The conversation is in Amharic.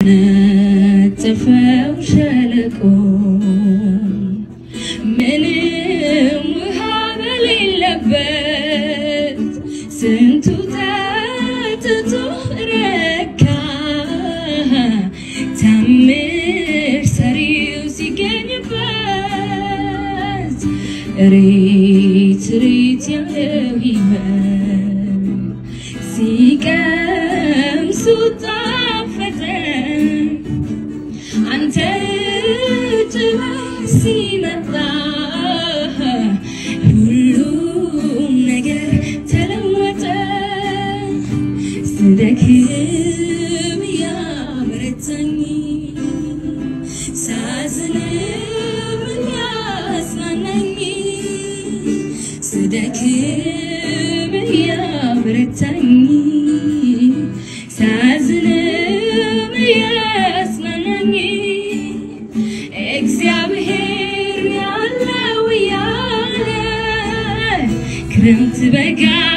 ነጠፈው ሸለቆ ምንም ውሃ በሌለበት ስንቱ ጠጥቶ ረካ ታምር ሰሪው ሲገኝበት ሬት ሬት ያለው ሕይወት ሲቀምሱ ጣፈጠ አንተ ጭበህ ሲመጣ ሁሉም ነገር ተለወጠ። ስደክም ያበረታኝ፣ ሳዝንም ያጽናናኝ፣ ስደክም ያበረታኝ፣ ሳዝንም ያጽናናኝ እግዚአብሔር ያለው ያለ ክረምት በጋ